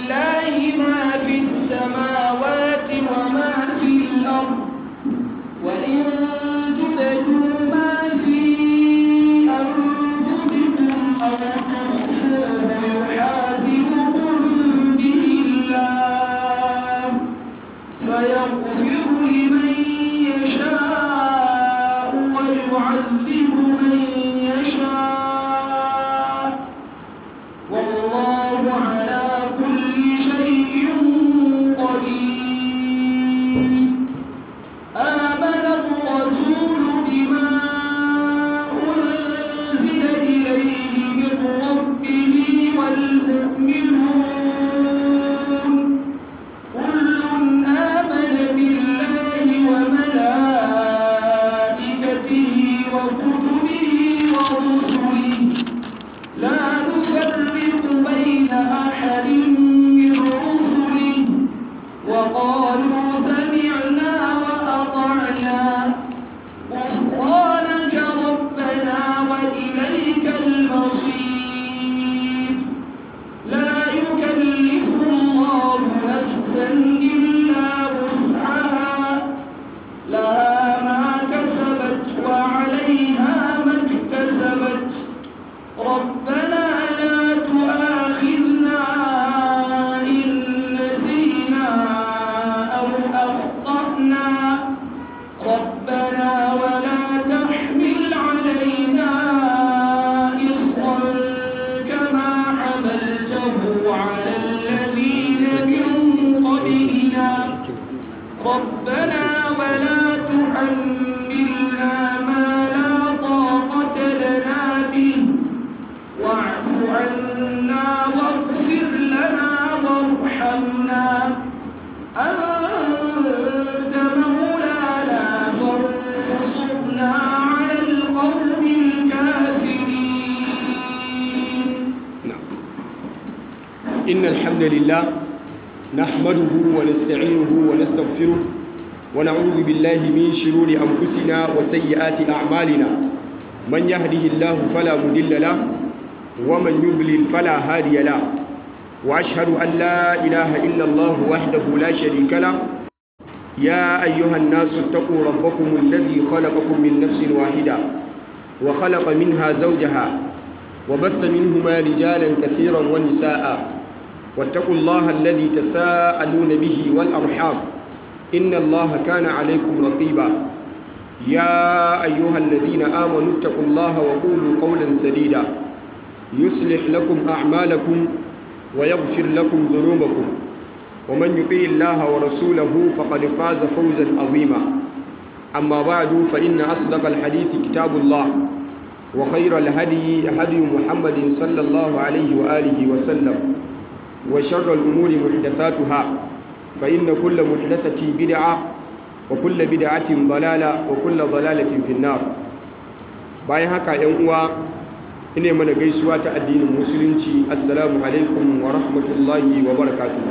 لله ما في السماوات وما في الأرض وإن تبدوا ما في أنفسكم أو تخفوه يحاسبكم به الله فيغفر لمن يشاء ويعذب من يشاء والله على كل شيء قدير آمن الرسول بما أنزل إليه من ربه والمؤمنون كل آمن بالله وملائكته وكتبه ورسله لا نفرق بين أحد من رسله وقالوا سمعنا وأطعنا غفرانك ربنا وإليك المصير لا يكلف الله نفسا إلا وسعها لها ما كسبت وعليها ما اكتسبت ربنا لا تؤاخذنا إن نسينا أو أخطأنا ربنا ولا تحمل علينا إصرا كما حملته على الذين من قبلنا ربنا ولا تحملنا ما لا طاقة لنا به واعف عنا واغفر لنا وارحمنا أنت مولانا فانصرنا على القوم الكافرين إن الحمد لله نحمده ونستعينه ونستغفره ونعوذ بالله من شرور أنفسنا وسيئات أعمالنا من يهده الله فلا مضل له ومن يضلل فلا هادي له وأشهد أن لا إله إلا الله وحده لا شريك له يا أيها الناس اتقوا ربكم الذي خلقكم من نفس واحدة وخلق منها زوجها وبث منهما رجالا كثيرا ونساء واتقوا الله الذي تساءلون به والأرحام إن الله كان عليكم رقيبا يا أيها الذين آمنوا اتقوا الله وقولوا قولا سديدا يصلح لكم أعمالكم ويغفر لكم ذنوبكم ومن يطيع الله ورسوله فقد فاز فوزا عظيما أما بعد فإن أصدق الحديث كتاب الله وخير الهدي هدي محمد صلى الله عليه وآله وسلم وشر الأمور محدثاتها فإن كل محدثة بدعة وكل بدعة ضلالة وكل ضلالة في النار bayan haka ‘yan uwa ina mana gaisuwa ta addinin musulunci assalamu alaikum wa rahmatullahi wa barakatuhu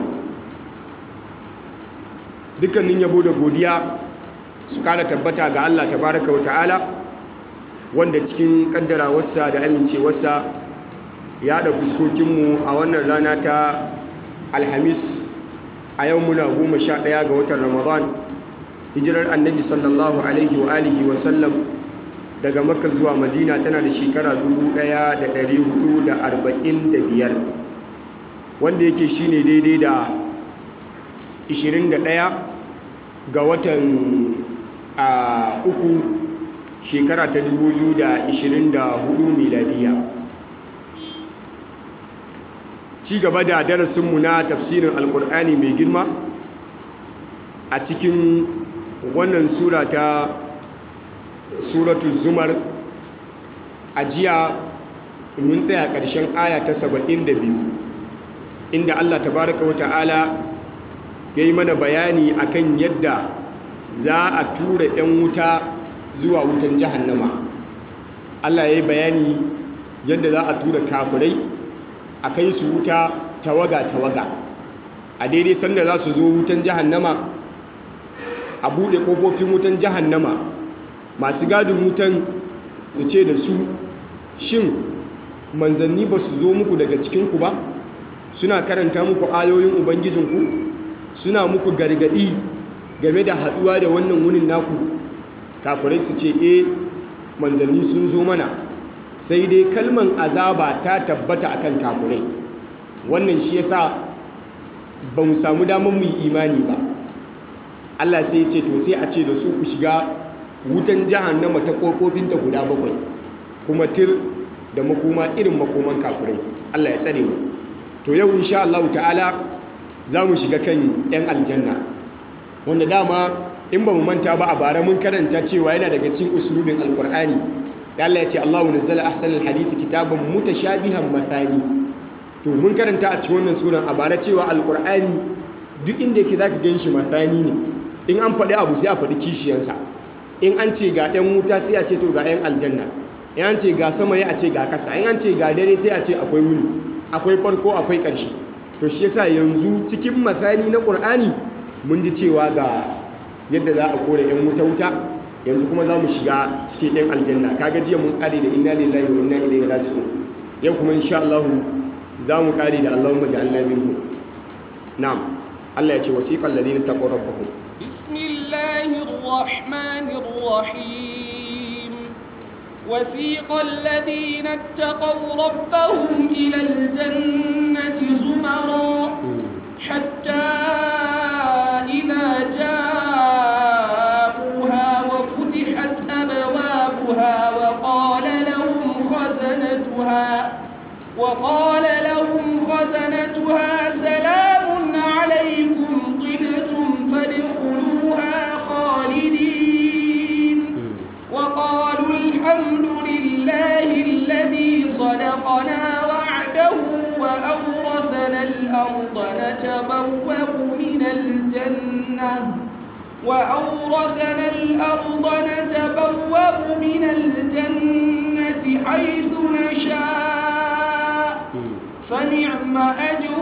dukkanin yabo da godiya su kara tabbata ga Allah tabaraka wa ta'ala wanda cikin kaddarawarsa da amincewarsa ya da fuskokinmu a wannan rana ta alhamis a yau muna goma sha ɗaya ga watan ramadan hijirar annabi sallallahu alaihi wa alihi wa sallam daga makka zuwa madina tana da shekara 1445 wanda yake shine daidai da 21 ga watan a uku shekara ta 2024 miladiya ci gaba da darasinmu na tafsirin alkur'ani mai girma a cikin wannan sura ta suratul zumar a jiya mun tsaya ƙarshen aya ta 72 inda Allah tabaraka wa ta'ala ya yi mana bayani akan yadda za a tura 'yan wuta zuwa wutan jahannama Allah ya yi bayani yadda za a tura kafirai a kai su wuta tawaga-tawaga a daidai sanda za su zo wutan jahannama a buɗe ƙofofin wutan jahannama masu gadin wutan su ce da su shin manzanni ba su zo muku daga cikinku ba suna karanta muku ayoyin ubangijinku suna muku gargadi game da haduwa da wannan wunin naku kafirai su ce e manzanni sun zo mana sai dai kalman azaba ta tabbata akan kafirai wannan shi yasa ba mu samu damar mu yi imani ba Allah sai ya ce to sai a ce da su ku shiga wutan jahannama ta kofofinta guda bakwai kuma tir da makoma irin makoman kafirai Allah ya tsare mu to yau insha Allah ta'ala za mu shiga kan 'yan aljanna wanda dama in ba mu manta ba a bara mun karanta cewa yana daga cikin usulubin alkur'ani da Allah ya ce Allahu nazzala ahsanal hadisi kitaban mutashabihan mathani to mun karanta a cikin wannan suran a bara cewa alkur'ani duk inda yake zaka gan shi mathani ne in an faɗi abu sai a faɗi kishiyansa in an ce ga 'yan wuta sai a ce to ga 'yan aljanna in an ce ga sama ya a ce ga kasa in an ce ga dare sai a ce akwai wuni akwai farko akwai ƙarshe to shi yasa yanzu cikin masani na ƙur'ani mun ji cewa ga yadda za a kore 'yan wuta wuta yanzu kuma za mu shiga cikin 'yan aljanna kaga jiya mun ƙare da inna lillahi wa inna ilaihi raji'un yau kuma insha Allah za mu ƙare da Allahumma ja'alna minhu na'am Allah ya ce wasiqal ladina taqaw rabbahum bismillahir rahmanir rahim وسيق الذين اتقوا ربهم إلى الجنة زمرا حتى إذا جاءوها وفتحت أبوابها وقال لهم خزنتها وقال لهم خزنتها سلام عليكم طبتم فادخلوها خالدين وقالوا الحمد لله الذي صدقنا وعده وأورثنا الأرض نتبوأ من الجنة وأورثنا الأرض نتبوأ من الجنة حيث نشاء فنعم أجر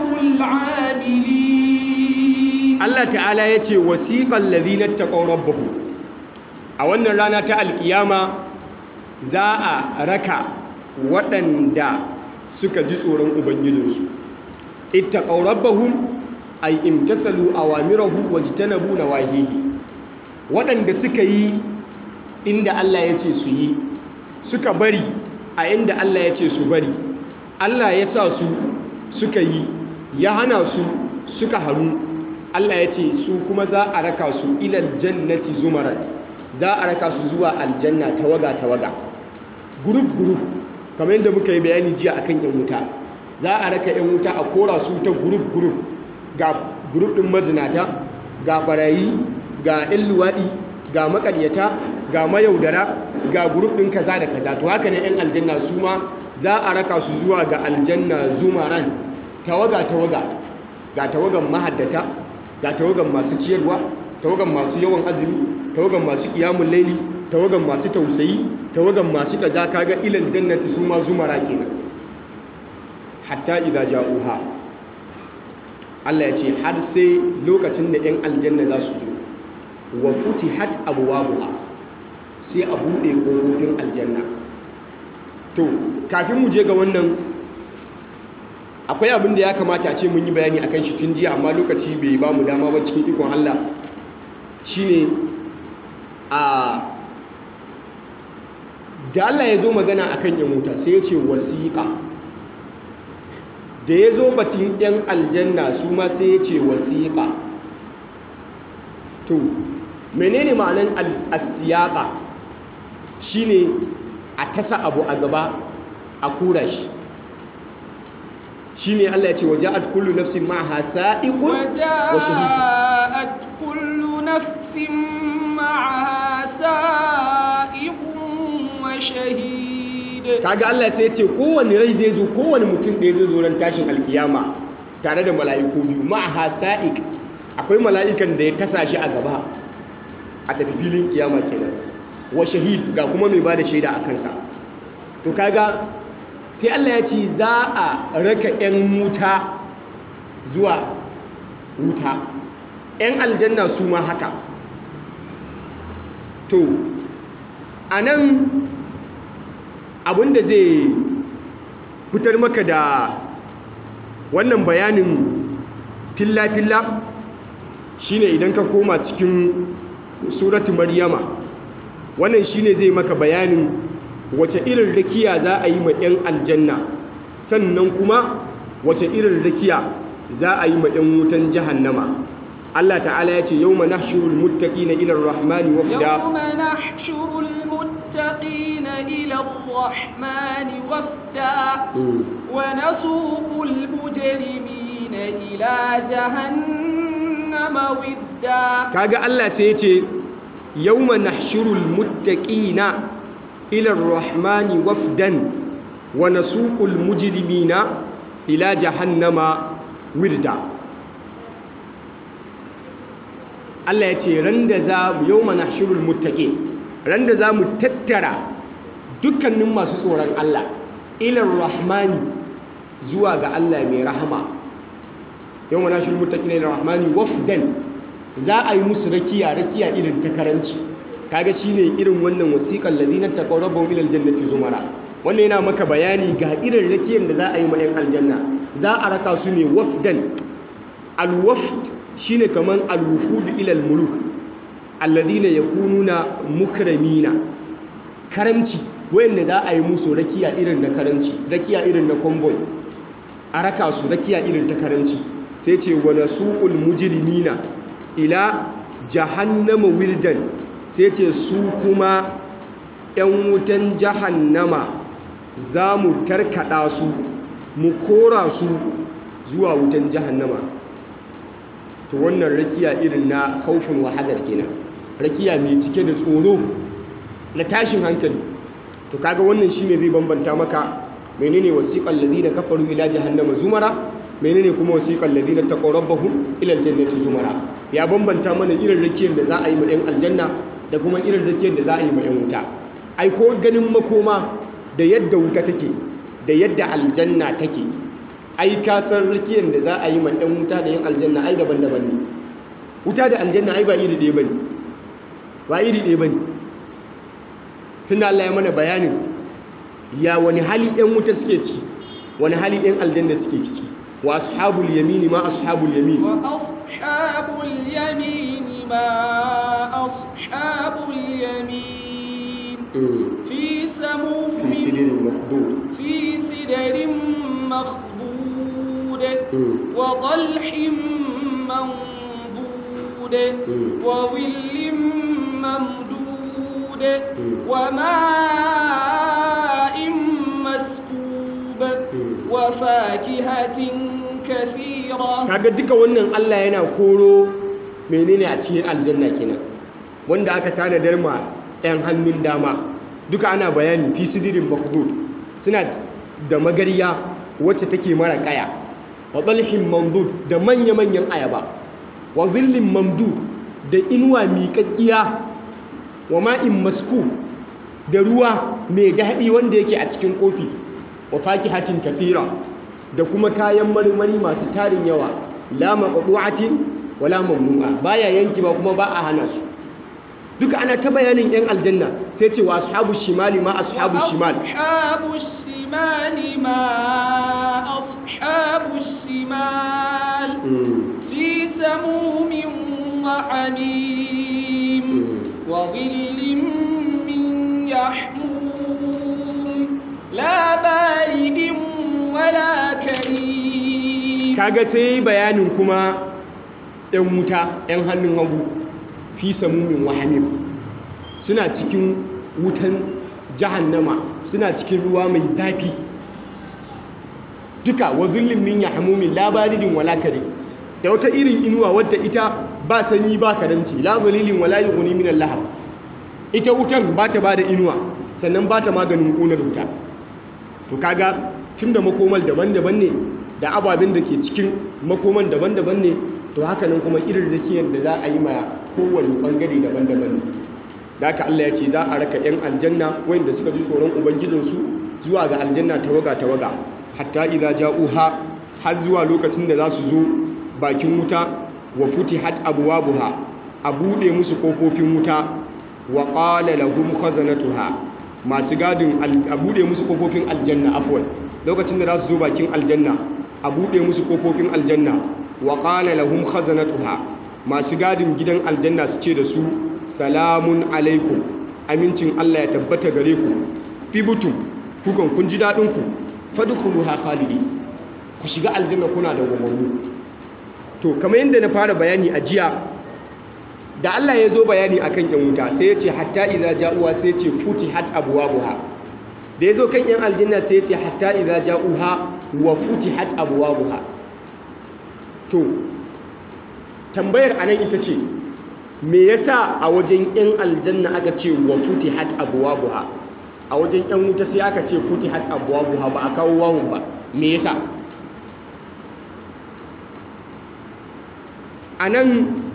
العاملين Allah ta'ala ya ce wasiƙan ladina taqaw rabbahum a wannan rana ta alkiyama za a raka waɗanda suka ji tsoron ubangijinsu ittaqaw rabbahum ay imtathalu awamirahu wajtanabu nawahihi waɗanda suka yi inda Allah ya ce su yi suka bari a inda Allah ya ce su bari Allah ya sa su suka yi ya hana su suka haru Allah ya ce su kuma za a raka su ilal jannati zumaran za a raka su zuwa aljanna tawaga tawaga group group kamar yadda muka yi bayani jiya akan yan wuta za a raka yan wuta a kora su ta group group ga group din mazinata ga barayi ga yan luwaɗi ga makaryata ga mayaudara ga group din kaza da kaza to haka ne yan aljanna su ma za a raka su zuwa ga aljanna zumaran tawaga tawaga ga tawagan mahaddata ga tawagan masu ciyarwa tawagan masu yawan azumi tawagan masu kiyamun laili tawagan masu tausayi tawagan masu kaza kaga ilal jannati su ma zumara kenan hatta idza ja'uha Allah ya ce har sai lokacin da 'yan aljanna za su zo wa futihat abwabuha sai a buɗe ƙofofin aljanna to kafin mu je ga wannan akwai abin da ya kamata a ce mun yi bayani akan shi tun jiya amma lokaci bai ba mu dama ba cikin ikon Allah shine a da Allah ya zo magana akan yan wuta sai ya ce wasiƙa da ya zo batun yan aljanna su ma sai ya ce wasiƙa to menene ma'anan al-siyaqa shine a tasa abu a gaba a kura shi shine Allah ya ce waja'at kullu nafsin ma'aha sa'iqun wa shahid وجاءت كل نفس معها سائق وشهيد kaga Allah sai ya ce kowanne rai zai zo kowanne mutum da zai zo ran tashin alkiyama tare da mala'iku biyu ma'aha sa'iq akwai mala'ikan da ya tasa shi a gaba a tafi filin kiyama kenan wa shahid ga kuma mai bada shaida a kansa to kaga sai Allah ya ce za a raka 'yan wuta zuwa wuta 'yan aljanna su ma haka to a nan abinda zai fitar maka da wannan bayanin filla-filla shine idan ka koma cikin suratu maryama wannan shine zai maka bayanin wace irin rakiya za a yi ma 'yan aljanna sannan kuma wace irin rakiya za a yi ma 'yan wutan jahannama Allah ta'ala ya ce yau ma nahshurul muttaqina ila ar-rahmani wafda يوم نحشر المتقين إلى الرحمن وفدا ونسوق المجرمين إلى جهنم ودا kaga Allah sai ya ce yawma nahshurul muttaqina ila ar-rahmani wafdan wa nasuqul mujrimina ila jahannama wirda Allah ya ce randa za mu yawma nahshurul muttaqin randa za mu tattara dukkanin masu tsoron Allah ila ar-rahmani zuwa ga Allah mai rahama yawma nahshurul muttaqina ila ar-rahmani wafdan za a yi musu rakiya rakiya irin ta karanci kaga shine irin wannan wasiqal ladina taqarrabu ila aljannati zumara wannan yana maka bayani ga irin rakiyar da za a yi ma yan aljanna za a raka su ne wafdan alwafd shine kaman alwufud ila almuluk alladina yakununa mukramina karamci wayanda za a yi musu rakiya irin na karanci rakiya irin na convoy a raka su rakiya irin ta karanci sai ce wa nasuqul mujrimina ila jahannama wildan sai ce su kuma 'yan wutan jahannama za mu tarkada su mu kora su zuwa wutan jahannama to wannan rakiya irin na haufin wahadar kenan rakiya mai cike da tsoro na tashin hankali to kaga wannan shine zai bambanta maka menene wasiqal ladina kafaru ila jahannama zumara menene kuma wasiqal ladina taqarrabu ila aljannati zumara ya bambanta mana irin rakiyar da za a yi ma 'yan aljanna da kuma irin rakiyar da za a yi ma 'yan wuta ai ko ganin makoma da yadda wuta take da yadda aljanna take ai ka san rakiyar da za a yi ma 'yan wuta da 'yan aljanna ai daban-daban ne wuta da aljanna ai ba iri ɗaya bane ba iri ɗaya bane tunda Allah ya mana bayanin ya wani hali 'yan wuta suke ciki wani hali 'yan aljanna suke ciki wa ashabul yamini ma ashabul yamin وأصحاب اليمين ما أصحاب اليمين في سموم في سدر مخضود في سدر مخضود وطلح منضود وظل ممدود وماء مسكوب وفاكهة كثيرة kaga duka wannan Allah yana koro menene a cikin aljanna kenan wanda aka tanadar ma 'yan hannun dama duka ana bayani fi sidirin makdud suna da magariya wacce take mara kaya wa dalhin mamdud da manya-manyan ayaba wa zillin mamdud da inuwa miƙaƙƙiya wa ma'in masku da ruwa mai daɗi wanda yake a cikin kofi wa fakihatin kathira da kuma kayan marmari masu tarin yawa la maqdu'atin wala mamnu'a baya yanki ba kuma ba a hana su duka ana ta bayanin yan aljanna sai ce wa ashabu shimali ma ashabu shimal أصحاب الشمال ما أصحاب الشمال في سموم وحميم وظل من يحموم لا بارد ولا كريم kaga sai bayanin kuma yan wuta yan hannun hagu fi samumin wahamim suna cikin wutan jahannama suna cikin ruwa mai zafi duka wa zullin min yahmumin la baridin wala karim da wata irin inuwa wadda ita ba sanyi ba karanci la zalilin wala yughni min al-lahab ita wutan ba ta bada inuwa sannan ba ta maganin ƙunar wuta to kaga tunda makomal daban-daban ne da ababen da ke cikin makoman daban-daban ne to haka nan kuma irin rakiyar da za a yi ma kowane bangare daban-daban ne da haka Allah ya ce za a raka 'yan aljanna wanda suka ji tsoron ubangijinsu zuwa ga aljanna tawaga-tawaga hatta idza ja'uha har zuwa lokacin da za su zo bakin wuta wa futihat abwabuha a bude musu kofofin wuta wa qala lahum khazanatuha masu gadin a bude musu kofofin aljanna afwan lokacin da za su zo bakin aljanna a buɗe musu ƙofofin aljanna wa qala lahum khazanatuha masu gadin gidan aljanna su ce da su salamun alaikum amincin Allah ya tabbata gare ku fibutum kukan kun ji daɗin ku fadkhuluha khalidi ku shiga aljanna kuna da gwamnati to kamar yadda na fara bayani a jiya da Allah ya zo bayani akan yan wuta sai ya ce hatta idza ja'uha sai ya ce futihat abwabuha da ya zo kan yan aljanna sai ya ce hatta idza ja'uha wa futihat abwabuha to tambayar anan ita ce me yasa a wajen yan aljanna aka ce wa futihat abwabuha a wajen yan wuta sai aka ce futihat abwabuha ba a kawo wawun ba me yasa anan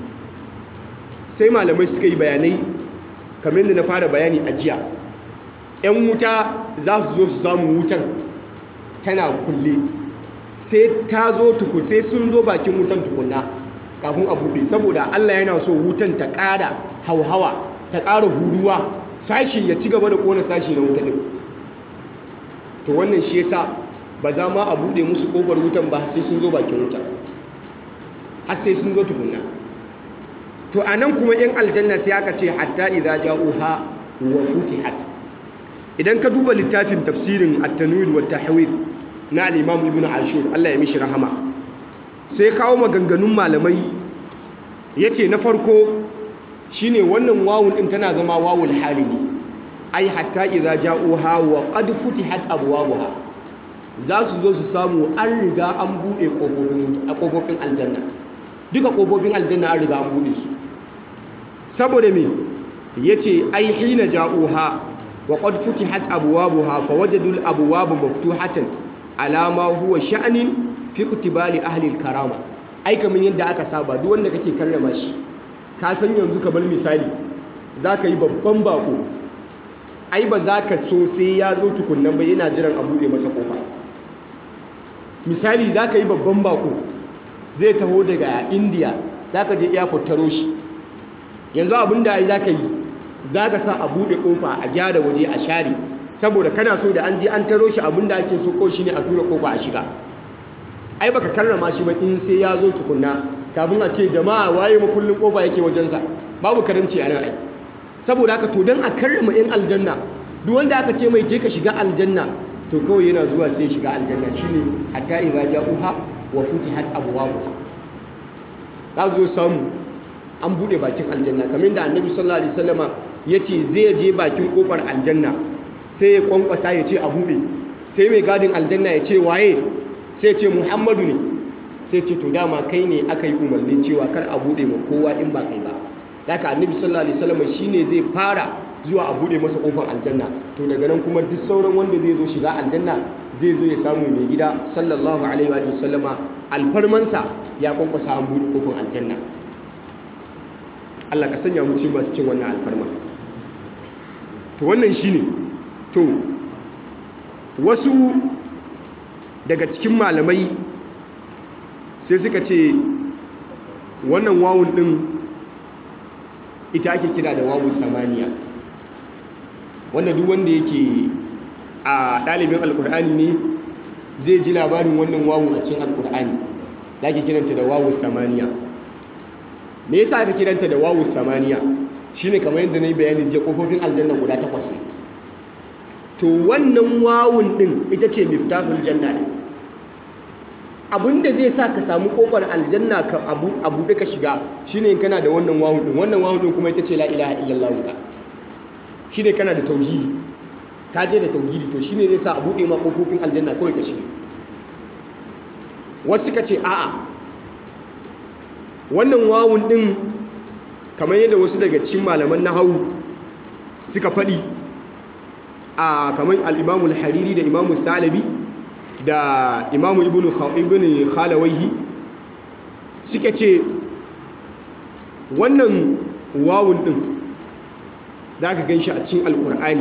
sai malamai suka yi bayanai kamar yadda na fara bayani a jiya 'yan wuta za su zo su samu wutan tana kulle sai ta zo tuku sai sun zo bakin wutan tukunna kafin a buɗe saboda Allah yana so wutan ta ƙara hauhawa ta ƙara huruwa sashi ya ci gaba da ƙona sashi na wuta ɗin to wannan shi yasa ba za ma a buɗe musu ƙofar wutan ba sai sun zo bakin wutan har sai sun zo tukunna to a nan kuma in aljanna sai aka ce hatta idza ja'uha wa futihat idan ka duba littafin tafsirin at-tanwir wa tahwir na al-imam ibn ashur Allah ya mishi rahama sai kawo maganganun malamai yace na farko shine wannan wawun din tana zama wawul hali ne ai hatta idza ja'uha wa qad futihat abwabuha za su zo su samu an riga an bude kofofin kofofin aljanna duka kofofin aljanna an riga an bude su saboda me yace ai hina ja'uha wa qad futihat abwabuha fawajadul abwaba maftuhatan ala ma huwa sha'nin fi iktibali ahli al-karama ai kaman yadda aka saba duk wanda kake karrama shi ka san yanzu kamar misali zaka yi babban bako ai ba za ka so sai ya zo tukunnan ba yana jiran a buɗe masa kofa misali za ka yi babban bako zai taho daga indiya za ka je airport taro shi yanzu abin da za ka yi za ka sa a buɗe kofa a gyara waje a share saboda kana so da an je an taro shi abin da ake so ko shi ne a tura kofa a shiga ai baka karrama shi ba in sai ya zo tukunna kafin a ce jama'a waye makullin kofa yake wajensa babu karamci a nan ai saboda haka to don a karrama 'yan aljanna duk wanda aka ce mai je ka shiga aljanna to kawai yana zuwa sai shiga aljanna shine hatta idza ja'uha wa futihat abwabuha za zo samu an bude bakin aljanna kamar da annabi sallallahu alaihi wasallama yace zai je bakin kofar aljanna sai ya kwankwasa ya ce a bude sai mai gadin aljanna ya ce waye sai ce muhammadu ne sai ce to dama kai ne aka yi umarnin cewa kar a bude ma kowa in ba kai ba haka annabi sallallahu alaihi wasallam shine zai fara zuwa a bude masa kofar aljanna to daga nan kuma duk sauran wanda zai zo shiga aljanna zai zo ya samu mai gida sallallahu alaihi wa sallama alfarmansa ya kwankwasa an bude kofar aljanna Allah ka sanya mu cikin masu cin wannan alfarma to wannan shine to wasu daga cikin malamai sai suka ce wannan wawun din ita ake kira da wawu samaniya wanda duk wanda yake a ɗalibin alkur'ani ne zai ji labarin wannan wawu a cikin alkur'ani da ake kiranta da wawu samaniya me yasa aka kiranta da wawu samaniya shine kamar yadda na yi bayanin je kofofin aljanna guda takwas ne to wannan wawun din ita ce miftahul janna ne abinda zai sa ka samu kofar aljanna ka abu abu da ka shiga shine in kana da wannan wawun din wannan wawun din kuma ita ce la ilaha illallah ka shine kana da tauhidi ka je da tauhidi to shine zai sa a bude ma kofofin aljanna kawai ka shiga wasu ka ce a'a wannan wawun din kamar yadda wasu daga cikin malaman nahawu suka faɗi a kamar al-imamul hariri da imamu salabi da imamu ibn khalawaihi suka ce wannan wawun din za ka gan shi a cikin alkur'ani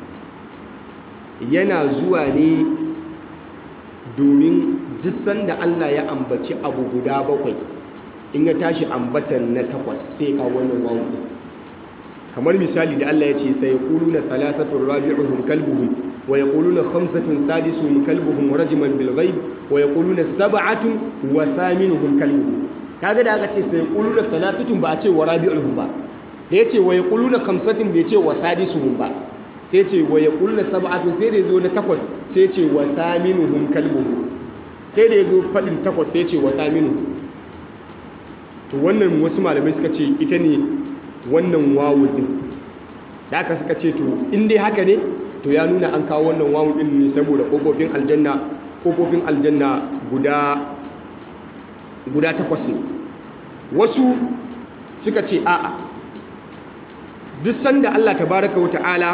yana zuwa ne domin jisan da allah ya ambaci abu guda bakwai in ya tashi ambatan na takwas sai ka wannan wawun din kamar misali da allah ya ce sai kulu na salasatun rabi'uhum kalbuhum wa yaquluna khamsatun sadisuhum kalbuhum rajman bil ghaib wa yaquluna sab'atun wa thaminuhum kalbuhum kaga da aka ce sai yaquluna thalathatun ba a ce wa rabi'uhum ba da yace wa yaquluna khamsatun bai ce wa sadisuhum ba sai ce wa yaquluna sab'atun sai da yazo na takwas sai ce wa thaminuhum kalbuhum sai da yazo fadin takwas sai ce wa thaminuhum to wannan wasu malamai suka ce ita ne wannan wawu din da aka suka ce to in dai haka ne to ya nuna an kawo wannan wawu din ne saboda kofofin aljanna kofofin aljanna guda guda takwas ne wasu suka ce a'a duk sanda Allah tabaraka wa ta'ala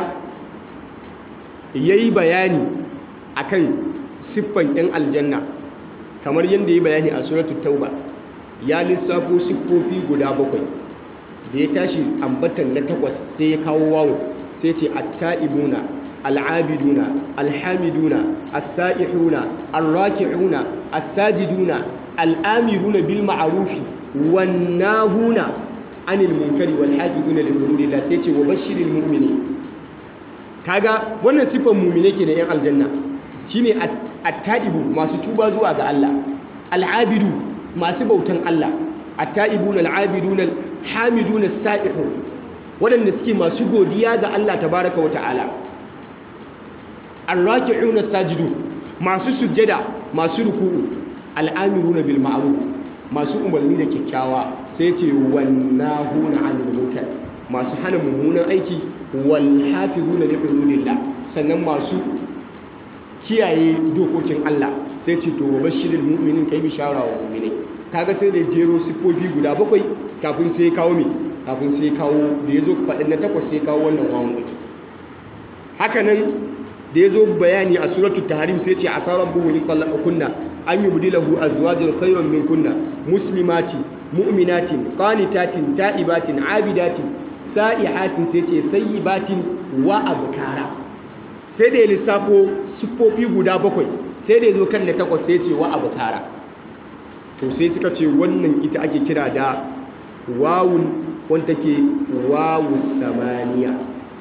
yayi bayani akan siffan yan aljanna kamar yadda yayi bayani a suratul tauba ya lissafo siffofi guda bakwai da ya tashi ambatan na takwas sai ya kawo wawo sai ce atta'ibuna al'abiduna alhamiduna as-sa'ihuna ar-raki'una as-sajiduna al'amiruna bil ma'rufi wan nahuna anil munkari wal hafizuna li hududillah sai ce wa bashiril mu'minin kaga wannan siffan mu'mine ke da yan aljanna shine at-ta'ibu masu tuba zuwa ga Allah al'abidu masu bautan Allah at-ta'ibun al-'abidun al-hamidun as-sa'ihun waɗanda suke masu godiya ga Allah tabaraka wa ta'ala ar-raki'un as-sajidun masu sujjada masu ruku'u al-amiruna bil ma'ruf masu umarni da kyakkyawa sai ce wannahuna 'anil munkar masu hana mummunan aiki wal hafizuna li hududillah sannan masu kiyaye dokokin Allah sai ce to wa bashiril mu'minin kai bishara wa mu'minai kaga sai da jero sifofi guda bakwai kafin sai kawo me kafin sai kawo da yazo fadin na takwas sai kawo wannan wawan din haka nan da yazo bayani a suratul tahrim sai ce asaran buhu in kunna an yubdilahu azwajan khayran min kunna muslimati mu'minatin qanitatin ta'ibatin abidatin sa'ihatin sai ce sayyibatin wa abkara sai da ya lissafo siffofi guda bakwai sai da ya zo kan da takwas sai ce wa abu tara to sai suka ce wannan ita ake kira da wawun wanda ke wawu samaniya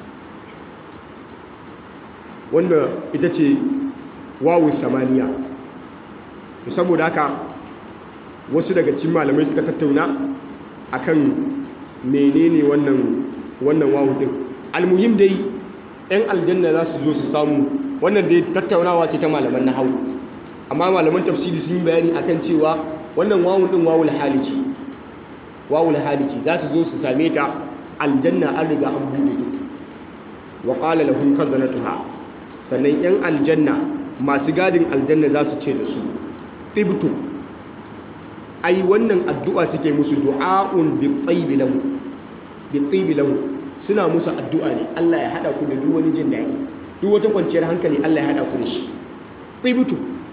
wanda ita ce wawu samaniya to saboda haka wasu daga cikin malamai suka tattauna akan menene wannan wannan wawu din almuhim dai 'yan aljanna za su zo su samu wannan dai tattaunawa ce ta malaman na hau amma malaman tafsiri sun yi bayani akan cewa wannan wawun din wawul halici wawul halici za su zo su same ta aljanna an riga an buɗe ta wa qala lahum khazanatuha sannan 'yan aljanna masu gadin aljanna za su ce da su tibtu ai wannan addu'a suke musu du'a'un bi tsayibi lahu bi tsayibi lahu suna musu addu'a ne Allah ya haɗa ku da duk wani jin daɗi duk wata kwanciyar hankali Allah ya haɗa ku da shi tsibutu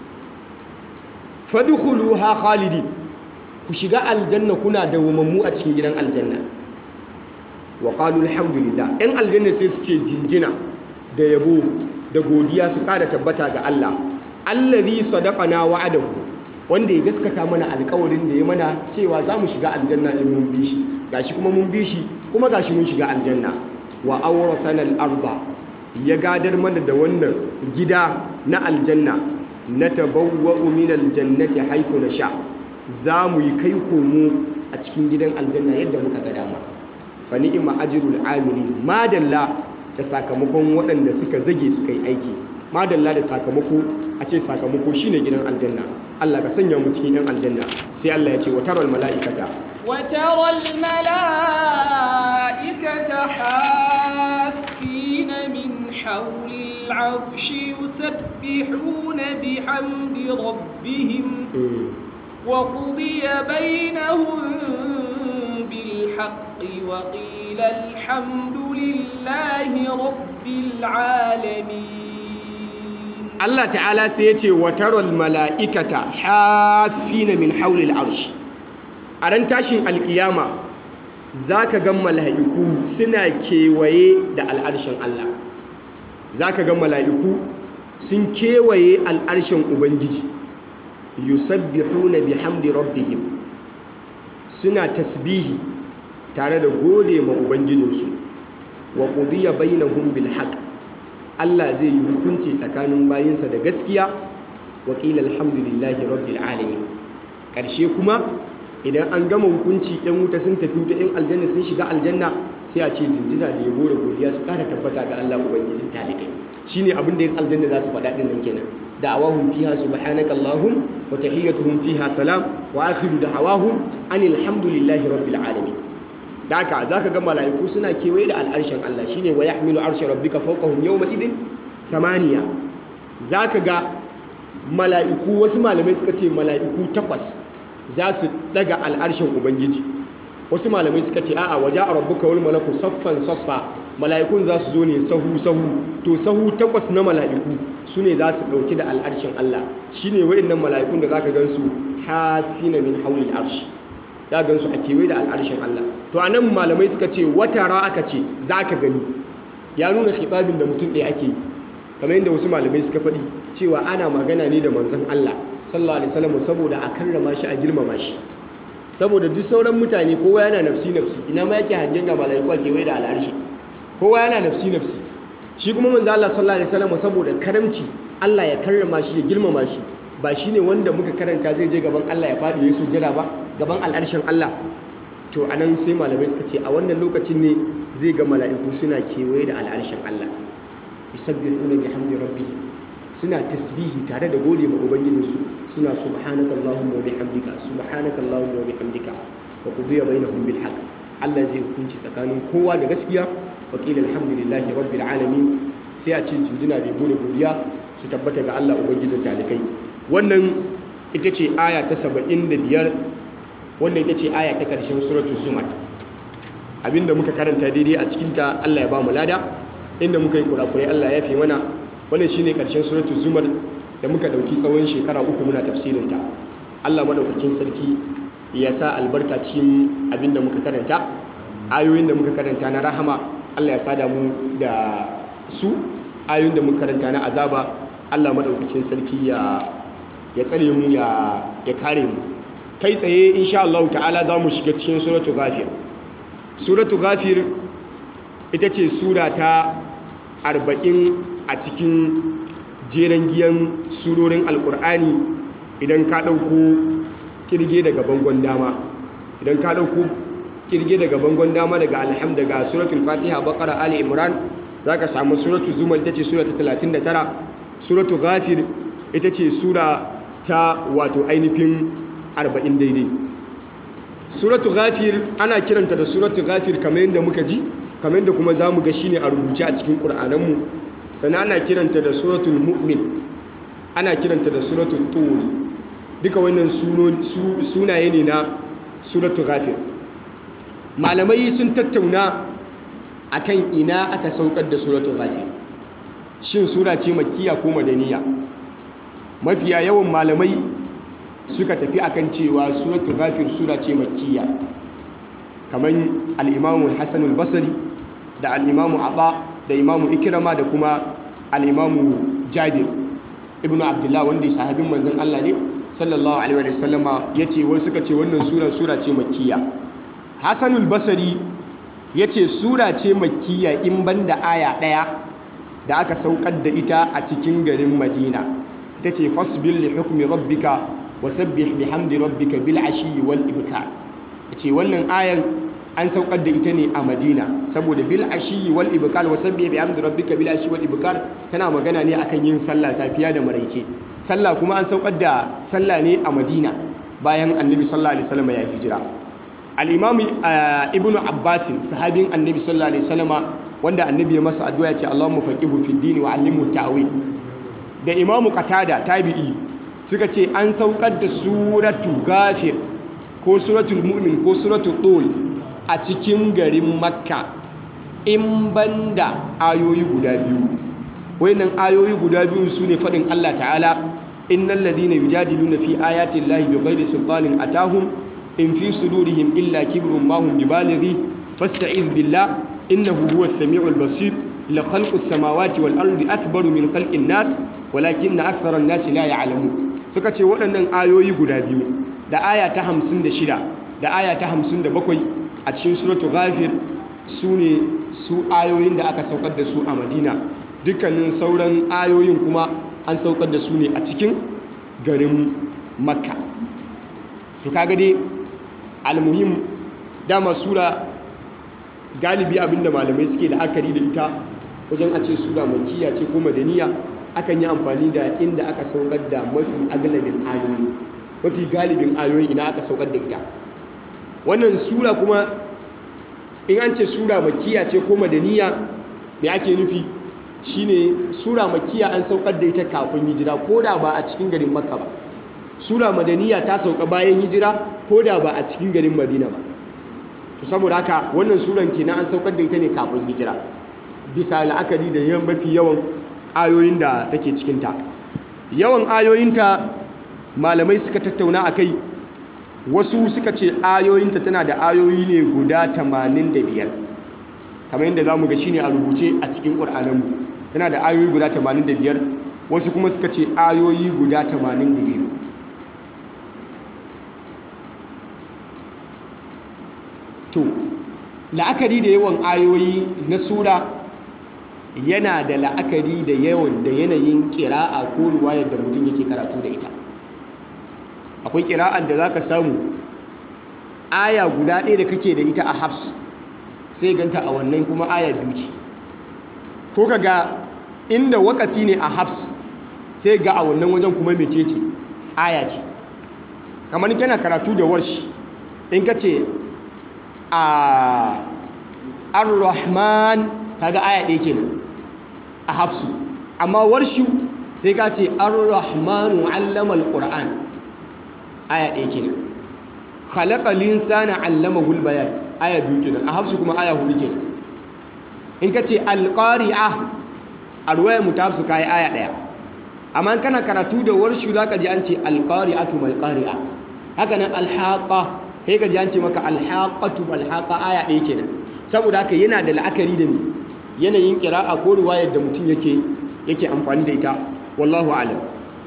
fadkhuluha khalidi ku shiga aljanna kuna dawwamammu a cikin gidan aljanna wa qalu alhamdulillah ɗan aljanna sai suke jinjina da yabo da godiya su ƙara tabbata ga Allah allazi sadaqana wa'adahu wanda ya gaskata mana alƙawarin da ya mana cewa za mu shiga aljanna in mun bi shi gashi kuma mun bi shi kuma gashi mun shiga aljanna wa awrasana al-arda ya gadar mana da wannan gida na aljanna natabawwa'u min al-jannati haythu nasha za mu yi kai komo a cikin gidan aljanna yadda muka ga dama fa ni'ma ajrul amilin madalla da sakamakon waɗanda suka zage suka yi aiki madalla da sakamako a ce sakamako shine gidan aljanna Allah ka sanya mu cikin yan aljanna sai Allah ya ce wa taral mala'ikata وترى الملائكة حافين من حول العرش يسبحون بحمد ربهم وقضي بينهم بالحق وقيل الحمد لله رب العالمين Allah ta'ala sai ya ce wa taral mala'ikata hafina min haulil arsh a ran tashin alkiyama za ka ga mala'iku suna kewaye da al'arshin Allah za ka ga mala'iku sun kewaye al'arshin Ubangiji yusabbihuna bihamdi rabbihim suna tasbihi tare da gode ma Ubangijinsu wa qudiya bainahum bil haqq Allah zai yi hukunci tsakanin bayinsa da gaskiya wa qila alhamdulillahi rabbil alamin karshe kuma idan an gama hukunci yan wuta sun tafi wuta yan aljanna sun shiga aljanna sai a ce jinjina da yabo da godiya su kara tabbata ga Allah ubangijin talibai shine abin da yan aljanna za su faɗa din nan kenan da'awahum fiha subhanaka allahum wa tahiyyatuhum fiha salam wa akhiru da'awahum anil hamdulillahi rabbil alamin da haka zaka ga mala'iku suna kewaye da al'arshin Allah shine wa yahmilu arsha rabbika fawqahum yawma idin samaniya zaka ga mala'iku wasu malamai suka ce mala'iku takwas za su daga al'arshin ubangiji wasu malamai suka ce a'a waje a rabbuka wal malaku saffan saffa mala'ikun za su zo ne sahu sahu to sahu takwas na mala'iku su ne za su ɗauki da al'arshin Allah shi ne wa'innan mala'ikun da za ka gansu hafina min haulil arshi za ka gansu a kewaye da al'arshin Allah to a nan malamai suka ce wata ra aka ce za ka gani ya nuna khitabin da mutum ɗaya ake yi kamar yadda wasu malamai suka faɗi cewa ana magana ne da manzon Allah sallallahu alaihi wasallam saboda a karrama shi a girmama shi saboda duk sauran mutane kowa yana nafsi nafsi ina ma yake hangen ga malaiku a kewaye da al'arshi kowa yana nafsi nafsi shi kuma manzo Allah sallallahu alaihi wasallam saboda karamci Allah ya karrama shi ya girmama shi ba shine wanda muka karanta zai je gaban Allah ya fadi ya sujjada ba gaban al'arshin Allah to anan sai malamai suka ce a wannan lokacin ne zai ga mala'iku suna kewaye da al'arshin Allah yusabbihuna bihamdi rabbihim suna tasbihi tare da gode ma ubangijinsu suna subhanaka allahumma wa bihamdika subhanaka allahumma wa bihamdika wa qudiya bainahum bil haqq Allah zai hukunci tsakanin kowa da gaskiya wa qila alhamdulillahi rabbil alamin sai a ce jinjina da gode godiya su tabbata ga Allah ubangijin talikai wannan ita ce aya ta 75 wannan ita ce aya ta karshen suratul zumar abinda muka karanta daidai a cikin ta Allah ya ba mu lada inda muka yi kurakurai Allah ya fi mana wannan shine karshen suratul zumar da muka dauki tsawon shekara uku muna tafsirin ta Allah madaukakin sarki ya sa albarka cikin abinda muka karanta ayoyin da muka karanta na rahama Allah ya sada mu da su ayoyin da muka karanta na azaba Allah madaukakin sarki ya ya tsare mu ya ya kare mu kai tsaye insha Allah ta'ala za mu shiga cikin suratul ghafir suratul ghafir ita ce sura ta arba'in a cikin jeren giyan surorin alkur'ani idan ka ɗauko kirge daga bangon dama idan ka ɗauko kirge daga bangon dama daga alham daga suratul fatiha bakara ali imran za ka samu suratul zumar ita ce sura ta 39 suratul ghafir ita ce sura ta wato ainihin arba'in daidai suratul ghafir ana kiranta da suratul ghafir kamar yadda muka ji kamar yadda kuma za mu ga shi ne a rubuce a cikin ƙur'ananmu sannan ana kiranta da suratul mu'min ana kiranta da suratul tur duka wannan sunaye ne na suratul ghafir malamai sun tattauna akan ina aka saukar da suratul ghafir shin sura ce makkiya ko madaniya mafiya yawan malamai suka tafi akan cewa suratul ghafir sura ce makkiya kamar al-imamu Hassan al-Basri da al-imamu Aba da imamu Ikrama da kuma al-imamu Jabir ibn Abdullah wanda sahabin manzon Allah ne sallallahu alaihi wa sallama yace wai suka ce wannan sura sura ce makkiya Hassan al-Basri yace sura ce makkiya in banda aya daya da aka saukar da ita a cikin garin Madina ita ce fasbil li hukmi rabbika wasabbih bihamdi rabbika bil ashi wal ibkar ce wannan ayan an saukar da ita ne a madina saboda bil ashi wal ibkar wa sabbi bi hamdi rabbika bil ashi wal ibkar tana magana ne akan yin sallah safiya da maraice sallah kuma an saukar da sallah ne a madina bayan annabi sallallahu alaihi wasallam ya hijira al-imam ibnu abbas sahabin annabi sallallahu alaihi wasallam wanda annabi ya masa addu'a ya ce allahumma faqihu fid din wa allimhu ta'wil da imamu qatada tabi'i suka ce an saukar da suratu ghafir ko suratul mu'min ko suratul tul a cikin garin makka in banda ayoyi guda biyu wayannan ayoyi guda biyu su ne faɗin Allah ta'ala innal ladina yujadiluna fi ayati llahi bighairi sultanin atahum in fi sudurihim illa kibrun ma hum bibalighi fasta'iz billah innahu huwas samiul basir la khalqus samawati wal ardi akbaru min khalqin nas walakinna aktharan nasi la ya'lamun suka ce waɗannan ayoyi guda biyu da aya ta 56 da aya ta 57 a cikin suratul ghafir su ne su ayoyin da aka saukar da su a madina dukkanin sauran ayoyin kuma an saukar da su ne a cikin garin makka to kaga dai almuhim dama sura galibi abinda malamai suke la'akari da ita wajen a ce sura makiya ce ko madaniya akan yi amfani da inda aka saukar da mafi agalabin ayoyi mafi galibin ayoyi ina aka saukar da ita wannan sura kuma in an ce sura makiya ce ko madaniya me ake nufi shine sura makiya an saukar da ita kafin hijira ko da ba a cikin garin makka ba sura madaniya ta sauka bayan hijira ko da ba a cikin garin madina ba to saboda haka wannan suran kenan an saukar da ita ne kafin hijira bisa la'akari da yawan mafi yawan ayoyin da take cikinta yawan ayoyinta malamai suka tattauna a kai wasu suka ce ayoyinta tana da ayoyi ne guda 85 kamar yadda za mu ga shi ne a rubuce a cikin ƙur'ananmu tana da ayoyi guda 85 wasu kuma suka ce ayoyi guda 82 to la'akari da yawan ayoyi na sura yana da la'akari da yawan da yanayin ƙira'a ko ruwayar da mutum yake karatu da ita akwai ƙira'ar da za ka samu aya guda ɗaya da kake da ita a hafs sai ganta a wannan kuma aya biyu ce ko ka ga inda wakafi ne a hafs sai ga a wannan wajen kuma mece ce aya ce kamar kana karatu da warshi in ka ce a ar-rahman kaga aya ɗaya kenan a hafsu amma warshu sai ka ce ar-rahmanu allama al-qur'an aya ɗaya kenan khalaqal insana allamahu al-bayan aya biyu kenan a hafsu kuma aya hudu kenan in ka ce al-qari'a a ruwayar mu ta hafsu kai aya ɗaya amma kana karatu da warshu zaka ji an ce al-qari'atu mal qari'a haka nan al-haqa sai ka ji an ce maka al-haqatu mal haqa aya ɗaya kenan saboda haka yana da la'akari da me yanayin ƙira'a ko ruwayar da mutum yake yake amfani da ita wallahu alam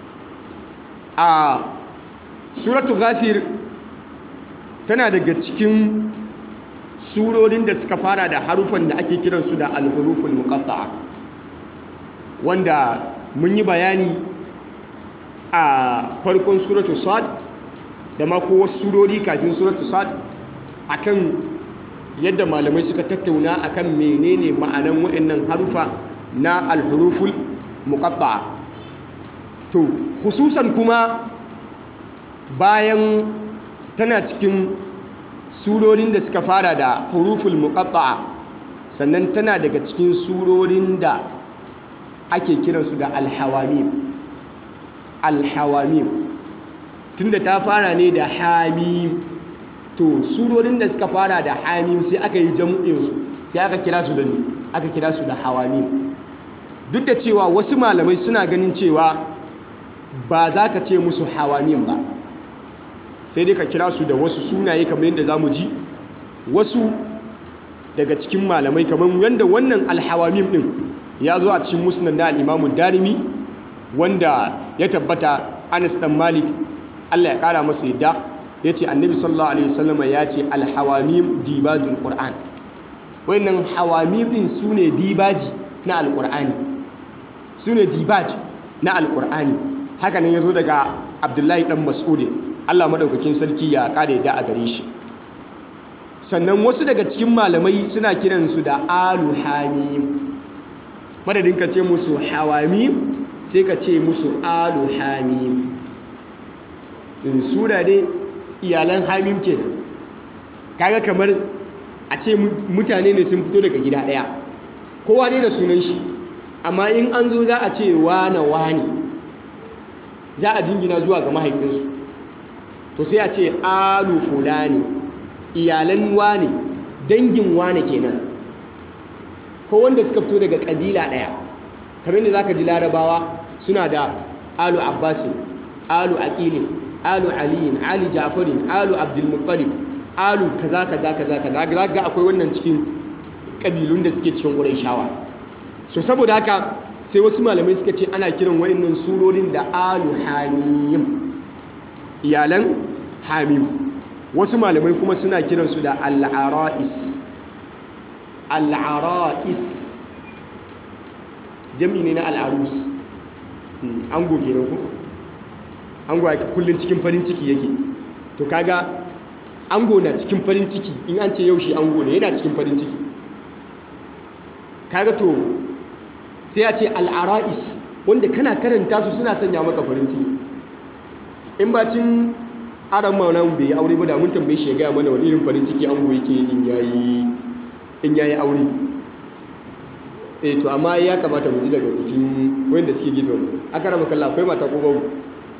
a suratu ghafir tana daga cikin surorin da suka fara da harufan da ake kiransu da al-huruful muqatta'a wanda mun yi bayani a farkon suratu sad da ma ko wasu surori kafin suratu sad akan yadda malamai suka tattauna akan menene ma'anan waɗannan harufa na alhuruful muqatta'a to hususan kuma bayan tana cikin surorin da suka fara da huruful muqatta'a sannan tana daga cikin surorin da ake kiransu da alhawamim alhawamim tunda ta fara ne da hamim to surorin da suka fara da hamim sai aka yi jam'insu sai aka kira su da ne aka kira su da hawamim duk da cewa wasu malamai suna ganin cewa ba za ka ce musu hawamim ba sai dai ka kira su da wasu sunaye kamar yadda za mu ji wasu daga cikin malamai kamar yadda wannan alhawamim din ya zo a cikin musnad na al'imamu darimi wanda ya tabbata anas dan malik allah ya kara masa yadda ya ce annabi sallallahu alaihi wasallama ya ce alhawamim dibajul qur'an wannan hawamim din su ne dibaji na alqur'ani su ne dibaj na alqur'ani haka nan ya zo daga abdullahi dan mas'ud allah madaukakin sarki ya kare yadda a gare shi sannan wasu daga cikin malamai suna kiransu da alu hamim madadin ka ce musu hawamim sai ka ce musu alu hamim in sura dai iyalan hamim ke kaga kamar a ce mutane ne sun fito daga gida ɗaya kowa ne da sunan shi amma in an zo za a ce wane wane za a jingina zuwa ga mahaifinsu to sai a ce alu fulani iyalan wane dangin wane kenan ko wanda suka fito daga kabila ɗaya kamar da za ka ji larabawa suna da alu abbasin alu aqilin alu aliyin ali jafarin alu abdulmuttalib alu kaza kaza kaza kaza ga akwai wannan cikin kabilun da suke cikin ƙurayshawa so saboda haka sai wasu malamai suka ce ana kiran waɗannan surorin da alu hamim iyalan hamim wasu malamai kuma suna kiransu da al'ara'is al'ara'is jami ne na al'arus ango kenan ko ango a kullum cikin farin ciki yake to kaga ango na cikin farin ciki in an ce yau shi ango ne yana cikin farin ciki kaga to sai a ce al'ara'is wanda kana karanta su suna sanya maka farin ciki in bacin aran maunan bai yi aure ba da mun tambaye shi ya gaya mana wani irin farin ciki ango yake in yayi in yayi aure eh to amma ya kamata mu ji daga cikin wanda suke gefe mu aka rama kalla akwai mata ko babu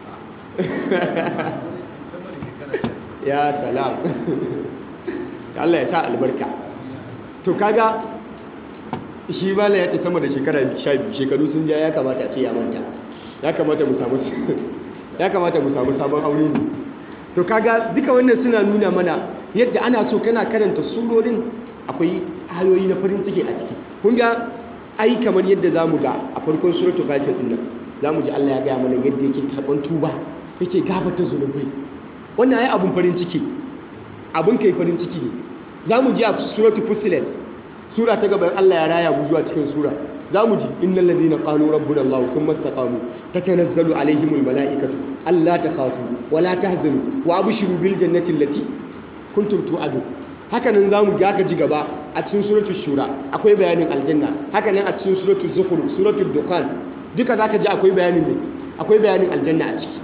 ya salam Allah ya sa albarka to kaga shi bala ya ce sama da shekara 12 shekaru sun ja ya kamata a ce ya manta ya kamata mu samu ya kamata mu samu sabon aure ne to kaga duka wannan suna nuna mana yadda ana so kana karanta surorin akwai ayoyi na farin ciki a ciki kun ga ai kamar yadda zamu ga a farkon suratul ghafir din nan zamu ji Allah ya ga mana yadda yake karban tuba yake gafarta zunubai wannan ai abun farin ciki abun kai farin ciki ne zamu ji a suratul fussilat sura ta gaban Allah ya raya mu zuwa cikin sura zamu ji innal ladina qalu rabbuna Allah thumma istaqamu tatanazzalu alaihimul malaikatu alla takhafu wala tahzanu wa abshiru bil jannati allati kuntum tu'adun haka nan zamu ga ka ji gaba a cikin suratul shura akwai bayanin aljanna haka nan a cikin suratul zukhruf suratul dukhan duka zaka ji akwai bayanin ne akwai bayanin aljanna a ciki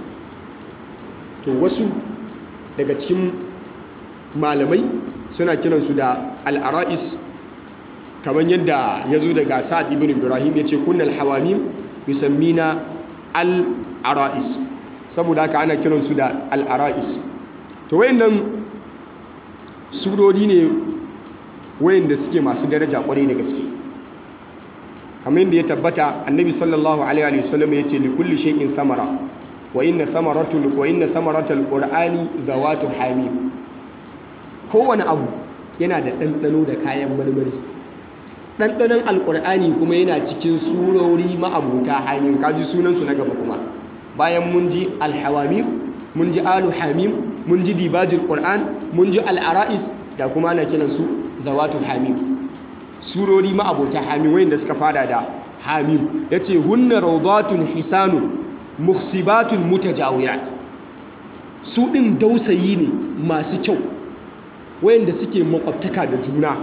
to wasu daga cikin malamai suna kiransu da al-ara'is kamar yadda ya zo daga sa'ad ibn ibrahim ya ce kunnal hawamim yusammina al-ara'is saboda haka ana kiransu da al-ara'is to wayannan surori ne wayanda suke masu daraja kwarai da gaske kamar yadda ya tabbata annabi sallallahu alaihi wasallam ya ce likulli shay'in samara wa inna samaratul wa inna samaratul qur'ani zawatu hamim kowane abu yana da ɗanɗano da kayan marmari ɗanɗanon alƙur'ani kuma yana cikin surori ma'abuta hamim kaji sunansu na gaba kuma bayan mun ji alhawamim mun ji alu hamim mun ji dibajin ƙur'an mun ji al'ara'is da kuma ana kiransu zawatu hamim surori ma'abuta hamim wayanda suka fada da hamim ya ce hunna rawdatun hisanun muhsibatun mutajawiyat su ɗin dausayi ne masu kyau wayanda suke makwabtaka da juna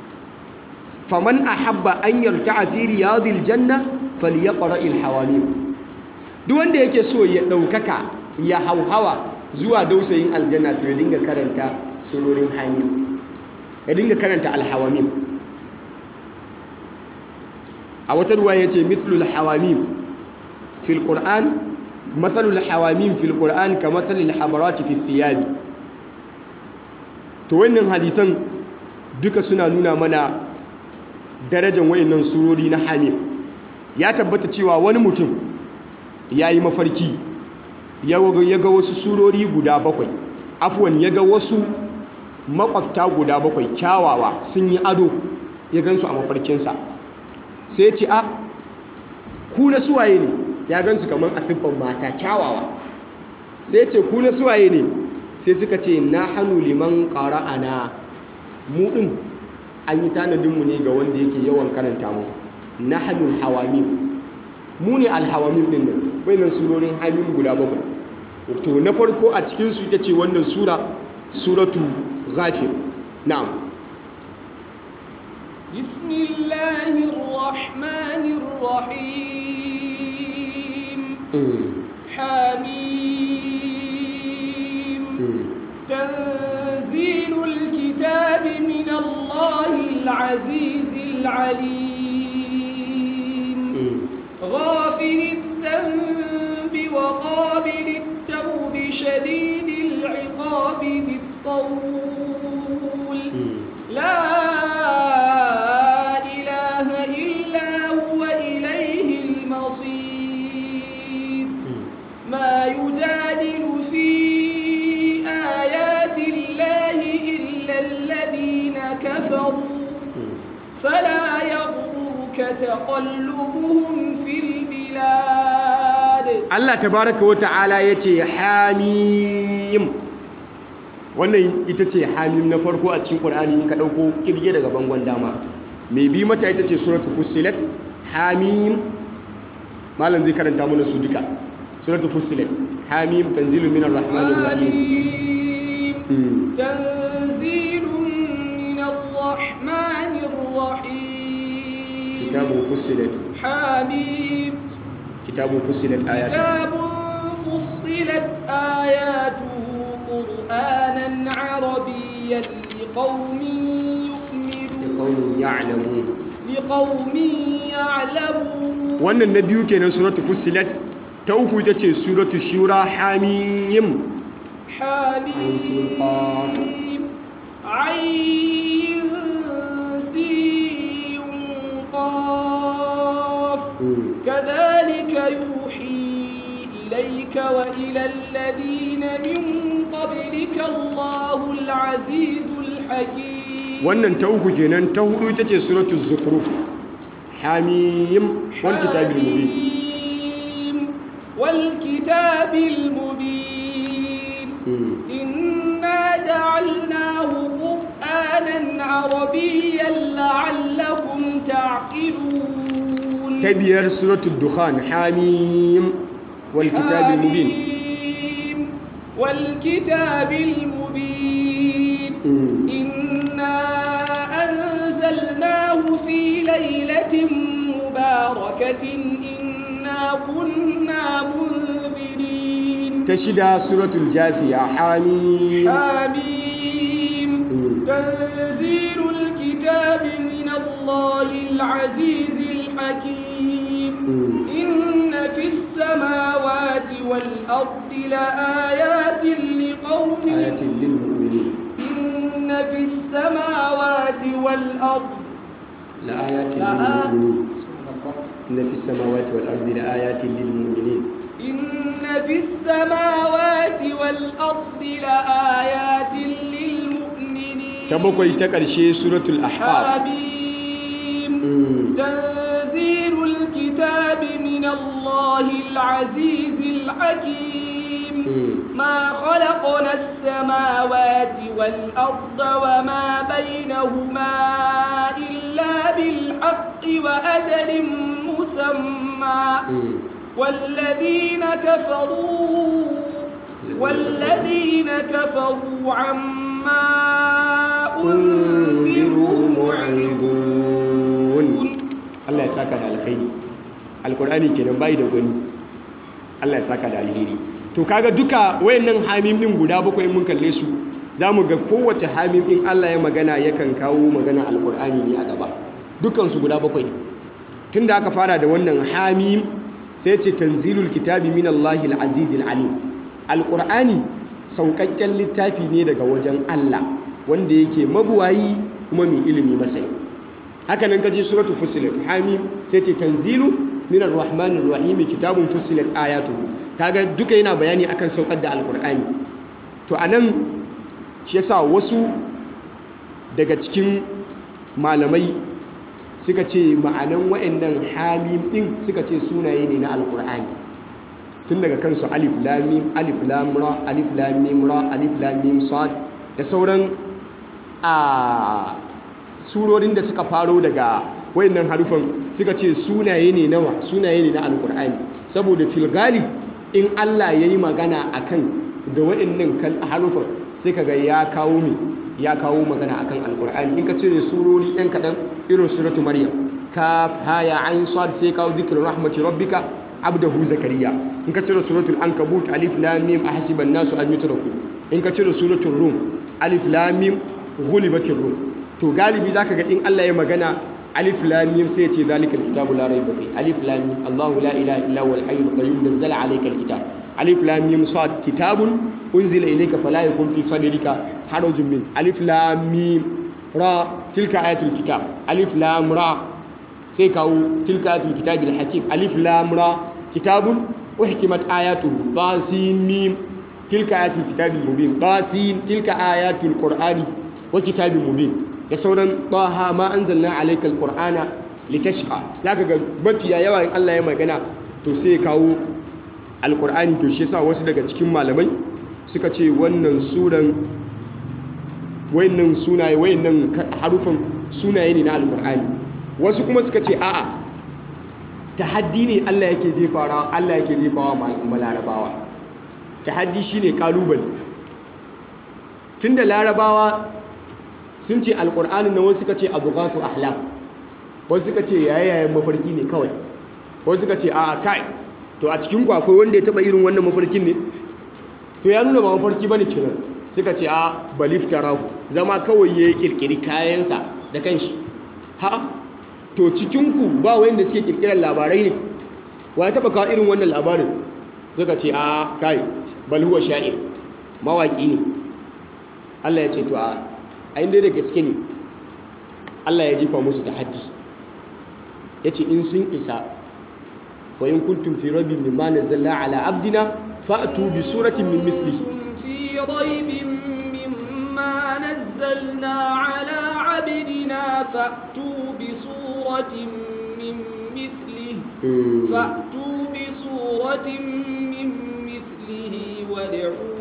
faman ahabba an yarta'a fi riyadil janna falyaqra al hawamim duk wanda yake so ya daukaka ya hauhawa zuwa dausayin aljanna to ya dinga karanta surorin hamim ya dinga karanta al hawamim a wata ruwa yace mithlul hawamim fil qur'an mathalul hawamim fil qur'an kamathalil habarati fi thiyab to wannan hadisan duka suna nuna mana darajar wayannan surori na hamim ya tabbata cewa wani mutum ya yi mafarki ya ga wasu surori guda bakwai afuwan ya ga wasu makwabta guda bakwai kyawawa sun yi ado ya gansu a mafarkinsa sai ce a ku na suwaye ne ya gansu kamar a siffan mata kyawawa sai ce ku na suwaye ne sai suka ce na hannu liman ƙara'ana mu ɗin an yi tanadinmu ne ga wanda yake yawan karanta mu na hannun hawamim mu ne alhawamim ɗin nan wannan surorin hamim guda bakwai to na farko a cikinsu ita ce wannan sura suratu ghafir na'am بسم الله الرحمن الرحيم حميم تنزيل الكتاب من الله العزيز العليم غافر الذنب وقابل التوب شديد العقاب ذي الطول لا إله إلا هو إليه المصير ما يجادل في آيات الله إلا الذين كفروا فلا يغرك تقلبهم في البلاد Allah tabaraka wa ta'ala yace hamim wannan ita ce hamim na farko a cikin Qur'ani in ka dauko kirge daga bangon dama mai bi mata ita ce suratul fussilat hamim malam zai karanta mana su duka suratul fussilat hamim tanzilun minar rahmanir rahim حميم تنزيل من الرحمن الرحيم kitabun fussilat حميم kitabun fussilat ayatu كتاب فصلت آياته قرآنا عربيا لقوم يؤمنون liqaumin ya'lamun لقوم يعلمون wannan na biyu kenan suratul fussilat ta uku ita ce suratul shura hamim حميم عين سين قاف كذلك يوحي إليك وإلى الذين من قبلك الله العزيز الحكيم wannan ta uku kenan ta hudu ita ce suratul zukhruf hamim wal kitabil mubin حميم والكتاب المبين Mm. إنا جعلناه قرآنا عربيا لعلكم تعقلون ta biyar suratul dukhan hamim wal kitabil mubin حميم والكتاب المبين Mm. إنا أنزلناه في ليلة مباركة إنا كنا منذرين ta shida suratul jafiya hamim حميم Mm. تنزيل الكتاب من الله العزيز الحكيم Mm. إن في السماوات والأرض لآيات لقوم ayatin lil mu'minin إن في السماوات والأرض la ayatin lil لآ- mu'minin inna fis samawati wal ardi la ayatin lil mu'minin إن في السماوات والأرض لآيات للمؤمنين ta bakwai ta ƙarshe suratul ahqaf حميم Mm. تنزيل الكتاب من الله العزيز الحكيم Mm. ما خلقنا السماوات والأرض وما بينهما إلا بالحق وأجل مسمى Mm. والذين كفروا والذين كفروا عما أنذروا معرضون Allah ya saka da alkhairi alkur'ani kenan bai da gwani Allah ya saka da alheri to kaga duka wayannan hamim din guda bakwai mun kalle su zamu ga kowace hamim din Allah ya magana yakan kawo magana alkur'ani ne a gaba dukan su guda bakwai tunda aka fara da wannan hamim sai ce tanzilul kitabi min Allahil azizil alim alkur'ani saukakken littafi ne daga wajen Allah wanda yake mabuwayi kuma mai ilimi masai haka nan kaji suratu fusilat hamim sai ce tanzilu minar rahmanir rahim kitabun fusilat ayatuhu kaga duka yana bayani akan saukar da alqur'ani to anan shi yasa wasu daga cikin malamai suka ce ma'anan wa'annan hamim din suka ce sunaye ne na alqur'ani tun daga kansu alif lam mim alif lam ra alif lam mim ra alif lam mim sad da sauran a surorin da suka faro daga wayannan harufan suka ce sunaye ne nawa sunaye ne na alkur'ani saboda filgali in Allah ya yi magana akan da wayannan harufan sai kaga ya kawo mi ya kawo magana akan alkur'ani in ka cire surori ɗan kaɗan irin suratu maryam kaf haya ain sad sai kawo zikirin rahmati rabbika abdahu zakariya in ka cire suratul ankabut alif lam mim ahsiban nasu an yutraku in ka cire suratul rum alif lam mim ghulibatir rum to galibi zaka ga in Allah ya magana alif lam mim sai ya ce zalikal kitabu la rayba fi alif lam mim Allahu la ilaha illa huwal hayyul qayyum nazzala alaykal kitab alif lam mim sad kitabun unzila ilayka fala yakun fi sadrika harajun min alif lam mim ra tilka ayatul kitab alif lam ra sai kawo tilka ayatul kitabil hakim alif lam ra kitabun uhkimat ayatuhu ba sin mim tilka ayatul kitabil mubin ba sin tilka ayatul qur'ani wa kitabin mubin da sauran taha ma anzalna alaykal qur'ana litashqa zaka ga mafiya yawa in Allah ya magana to sai ya kawo alqur'ani to shi yasa wasu daga cikin malamai suka ce wannan suran wayannan sunaye wayannan harufan sunaye ne na alqur'ani wasu kuma suka ce a'a tahaddi ne Allah yake jefawa Allah yake jefawa ma larabawa tahaddi shine kalubale tunda larabawa sun ce alqur'anin nan wasu suka ce abghatu ahlam wasu suka ce yayayen mafarki ne kawai wasu suka ce a kai to a cikin ku akwai wanda ya taba irin wannan mafarkin ne to ya nuna ba mafarki bane kenan suka ce a baliftarahu zama kawai ya kirkiri kayansa da kanshi ha to cikinku ba wanda suke kirkirar labarai ne wa ya taba kawo irin wannan labarin suka ce a kai bal huwa sha'ir mawaki ne Allah ya ce to a ayin da gaske ne Allah ya jefa musu tahaddi yace in sun isa wa in kuntum fi rabbin mimma nazzalna ala abdina fa'tu bi suratin min mislihi في ريب مما نزلنا على عبدنا فأتوا بسورة من مثله فأتوا بسورة من مثله وادعوا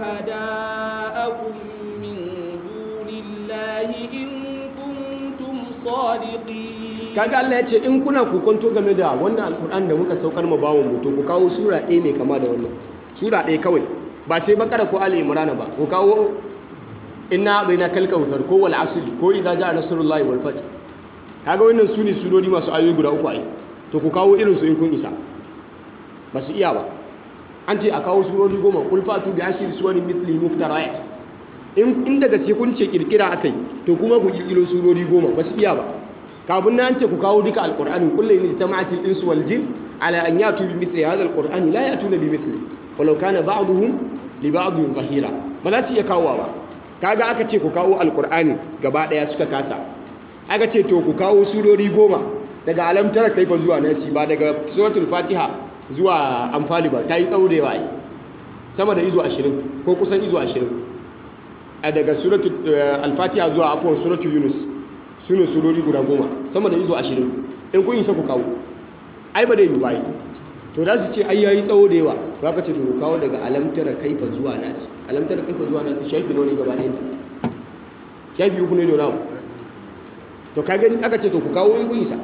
شهداءكم من دون الله إن كنتم صادقين kaga Allah ya ce in kuna kokonto game da wannan alkur'an da muka saukar ma bawon mu to ku kawo sura ɗaya mai kama da wannan sura ɗaya kawai ba sai bakara ko ali imrana ba ku kawo inna baina kalkautar ko wal asr ko idza jaa nasrullahi wal fath kaga wannan sune surori masu ayoyi guda uku ai to ku kawo irin su in kun isa ba su iya ba an ce a kawo surori goma kul fatu bi ashri suwarin mithli muftarayat in in daga sai kun ce kirkira akai to kuma ku kirkiro surori goma ba su iya ba kafin nan ce ku kawo duka alqur'ani kullu in jama'atil insu wal jin ala an yatu bi mithli hadha alqur'ani la yatuna bi mithli walau kana ba'duhum li ba'dhin zahira ba za su iya kawo ba kaga aka ce ku kawo alqur'ani gaba daya suka kasa aka ce to ku kawo surori goma daga alam tara kaifa zuwa nasi ba daga suratul fatiha zuwa amfali ba tayi tsaurewa ai sama da izo 20 ko kusan izo 20 a daga suratul al-fatiha zuwa afwan suratul yunus sune surori guda goma sama da izo 20 in kun isa ku kawo ai ba dai yi bai to da su ce ai yayi tsawo da yawa ba ka ce to kawo daga alamtara kaifa zuwa nasi alamtara kaifa zuwa nasi shafi ne gaba ɗayan ta shafi uku ne da namu to ka gani aka ce to ku kawo in kun isa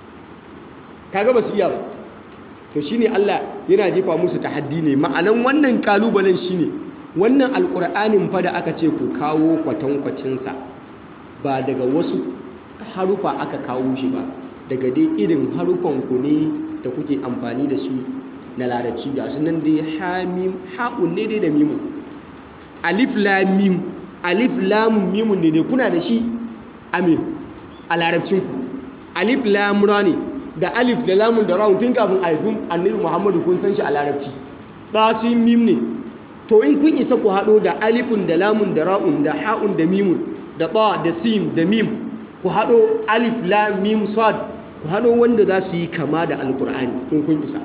kaga ba su iya ba to shine Allah yana jefa musu tahaddi ne ma'anan wannan kalubalen shine wannan alqur'anin fa da aka ce ku kawo kwatankwacin sa ba daga wasu harufa aka kawo shi ba daga dai irin harufan ku ne da kuke amfani da su na larabci ga su nan dai hamim ha'un ne dai da mimu alif lam mim alif lam mim ne dai kuna da shi amin a larabcin ku alif lam ra ne da alif da lamun da rawun tun kafin aifin annabi muhammadu kun san shi a larabci ba su yi mim ne to in kun isa ku haɗo da alifun da lamun da ra'un da ha'un da mimun da ba da sim da mim ku haɗo alif lam mim sad ku haɗo wanda za su yi kama da alkur'ani in kun isa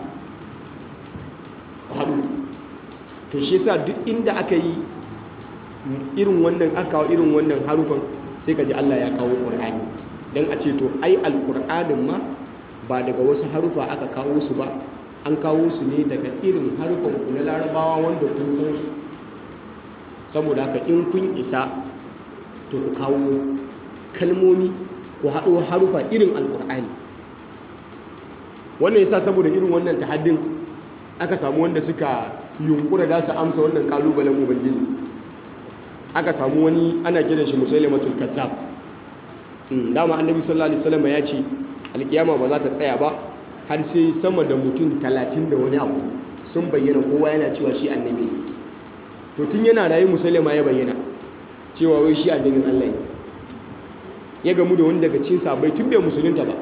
ku haɗo to shi yasa duk inda aka yi irin wannan aka kawo irin wannan harufan sai ka ji Allah ya kawo ƙur'ani don a ce to ai alkur'anin ma ba daga wasu harufa aka kawo su ba an kawo su ne daga irin harufan ku na larabawa wanda kun san su saboda haka in kun isa to ku kawo kalmomi ku haɗo harufa irin alkur'ani wannan yasa saboda irin wannan tahaddin aka samu wanda suka yunkura da su amsa wannan kalubalen ubangiji aka samu wani ana kiran shi musailamatul kazzab dama annabi sallallahu alaihi wasallam ya ce alkiyama ba za ta tsaya ba har sai sama da mutum talatin da wani abu sun bayyana kowa yana cewa shi annabi to tun yana rayu musailama ya bayyana cewa wai shi annabin Allah ne ya gamu da wani daga cikin sabai tun bai musulunta ba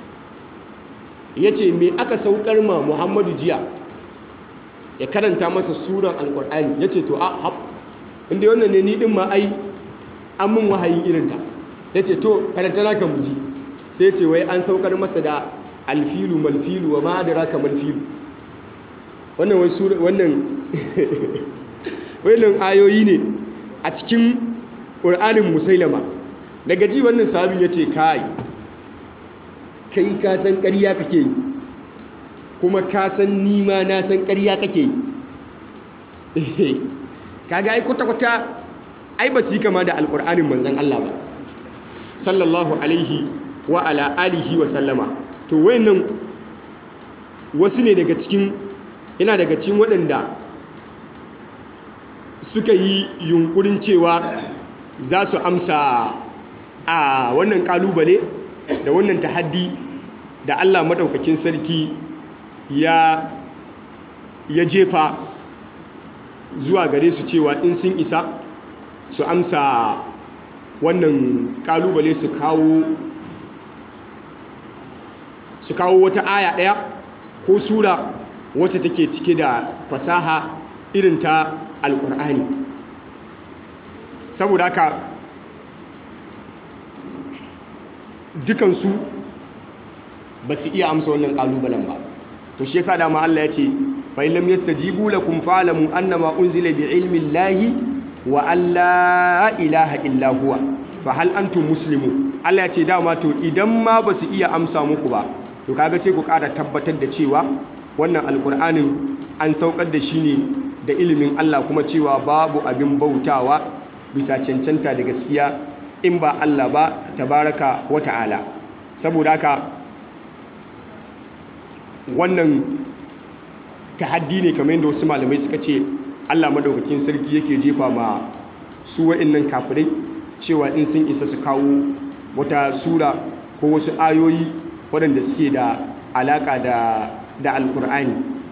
ya ce me aka saukar ma muhammadu jiya ya karanta masa suran alkur'ani ya ce to a hap inda wannan ne ni din ma ai an mun wahayin irinta ya ce to karanta na kan muji sai ce wai an saukar masa da alfilu malfilu wa ma'adara ka malfilu wannan wai sura wannan wannan ayoyi ne a cikin ƙur'anin musailama daga ji wannan sahabin ya ce kai kai ka san ƙarya kake yi kuma ka san nima na san ƙarya kake yi kaga ai kwata-kwata ai ba su yi kama da alƙur'anin manzan Allah ba sallallahu alaihi wa ala alihi wa sallama to wayannan wasu ne daga cikin yana daga cikin waɗanda suka yi yunkurin cewa za su amsa a wannan kalubale da wannan tahaddi da Allah maɗaukakin sarki ya ya jefa zuwa gare su cewa in sun isa su amsa wannan kalubale su kawo su kawo wata aya ɗaya ko sura wacce take cike da fasaha irin ta alƙur'ani saboda haka dukansu ba su iya amsa wannan ƙalubalen ba to shi yasa dama Allah ya ce fa in lam yastajibu lakum fa'lamu annama unzila bi ilmi llahi wa alla ilaha illa huwa fa hal antum muslimun Allah ya ce dama to idan ma ba su iya amsa muku ba to kaga sai ku ƙara tabbatar da cewa wannan alƙur'anin an saukar da shi ne da ilimin Allah kuma cewa babu abin bautawa bisa cancanta da gaskiya in ba Allah ba tabaraka wa ta'ala saboda haka wannan tahaddi ne kamar yadda wasu malamai suka ce Allah madaukakin sarki yake jefa ma su wa'annan kafirai cewa in sun isa su kawo wata sura ko wasu ayoyi waɗanda suke da alaƙa da da alƙur'ani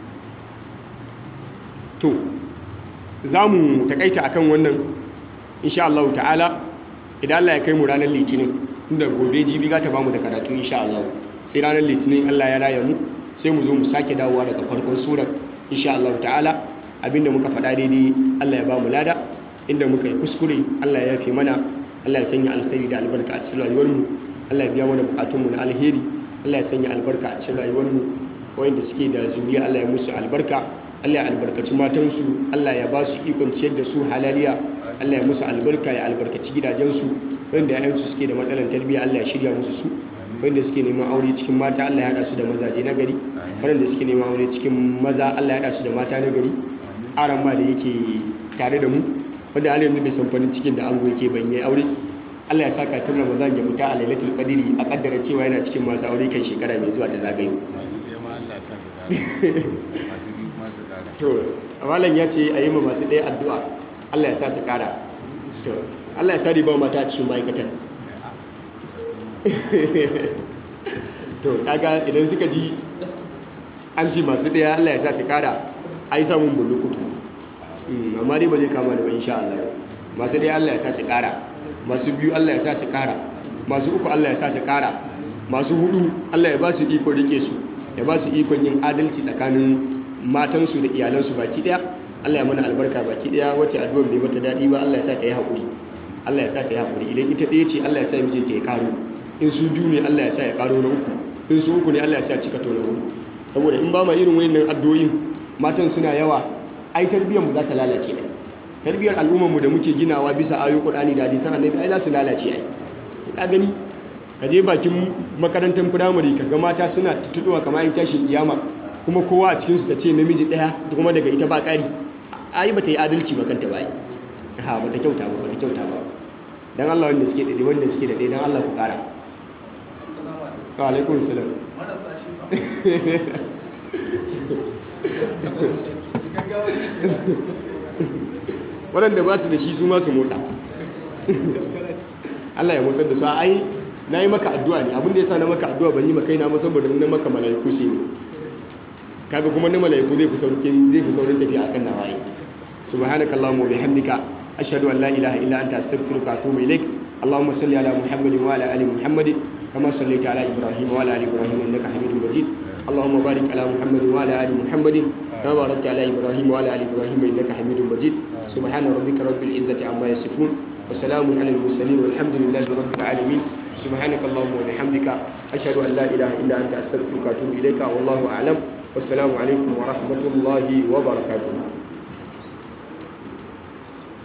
to za mu taƙaita akan wannan insha Allah ta'ala idan Allah ya kai mu ranar litinin inda gobe jibi ga ta bamu da karatu insha Allah sai ranar litinin Allah ya raya mu sai mu zo mu sake dawowa daga farkon surar insha Allah ta'ala abinda muka faɗa daidai Allah ya ba mu lada inda muka yi kuskure Allah ya yafe mana Allah ya sanya alkhairi da albarka a cikin rayuwar mu Allah ya biya mana bukatun mu na alheri Allah ya sanya albarka a cikin rayuwar mu wayanda suke da zuriya Allah ya musu albarka Allah ya albarkaci matansu Allah ya ba su ikon ciyar da su halaliya Allah ya musu albarka ya albarkaci gidajensu wanda yayansu suke da matsalar tarbiyya Allah ya shirya musu su wanda suke neman aure cikin mata Allah ya hada su da mazaje na gari wanda suke neman aure cikin maza Allah ya hada su da mata na gari aran ma da yake tare da mu wanda Allah yanzu bai san farin cikin da ango yake ban yi aure Allah ya saka tun Ramadan ya fita a Lailatul Qadri a kaddara cewa yana cikin masu aure kan shekara mai zuwa ta zagayo to malam ya ce a yi ma masu ɗaya addu'a Allah ya sa su ƙara to Allah ya sa riba mata a cikin ma'aikatan to kaga idan suka ji an ci masu ɗaya Allah ya sa su ƙara a yi samun bulukutu amma dai ba zai kama da ba insha Allah masu ɗaya Allah ya sa su ƙara masu biyu Allah ya sa su ƙara masu uku Allah ya sa su ƙara masu hudu Allah ya ba su iko rike su ya ba su ikon yin adalci tsakanin matansu da iyalansu baki daya Allah ya mana albarka baki daya wacce addu'ar bai mata dadi ba Allah ya sa ta yi hakuri Allah ya sa ta yi hakuri idan ita ɗaya ce Allah ya sa mijinta ya karo in su biyu ne Allah ya sa ya karo na uku in su uku ne Allah ya sa cika to na uku saboda in ba ma irin wayannan addu'o'in matan suna yawa ai tarbiyyar mu za ta lalace ne tarbiyyar al'ummar mu da muke ginawa bisa ayoyin Qur'ani da hadisan Annabi ai za su lalace ai ka gani ka je bakin makarantar firamare ka ga mata suna tutuwa kamar yin tashin kiyama kuma kowa a cikinsu ta ce namiji ɗaya kuma daga ita ba ƙari ai ba ta yi adalci ba kanta ba ha ba ta kyauta ba ba ta kyauta ba don Allah wanda suke daidai wanda suke daidai don Allah ku ƙara wa alaikun salam waɗanda ba su da shi su masu motsa Allah ya motsar da su ai na yi maka addu'a ne abinda ya sa na maka addu'a ban yi maka na ba saboda na maka mala'iku sai ne kaga kuma na mala'iku zai fi saurin zai fi saurin tafiya akan nawaye subhanakallahumma wa bihamdika ashhadu an la ilaha illa anta astaghfiruka wa atubu ilaik اللهم صل على محمد وعلى ال محمد كما صليت على ابراهيم وعلى ال ابراهيم انك حميد مجيد اللهم بارك على محمد وعلى ال محمد كما باركت على ابراهيم وعلى ال ابراهيم انك حميد مجيد سبحان ربك رب العزه عما يصفون وسلام على المرسلين والحمد لله رب العالمين سبحانك اللهم وبحمدك اشهد ان لا اله الا انت استغفرك واتوب اليك والله اعلم والسلام عليكم ورحمه الله وبركاته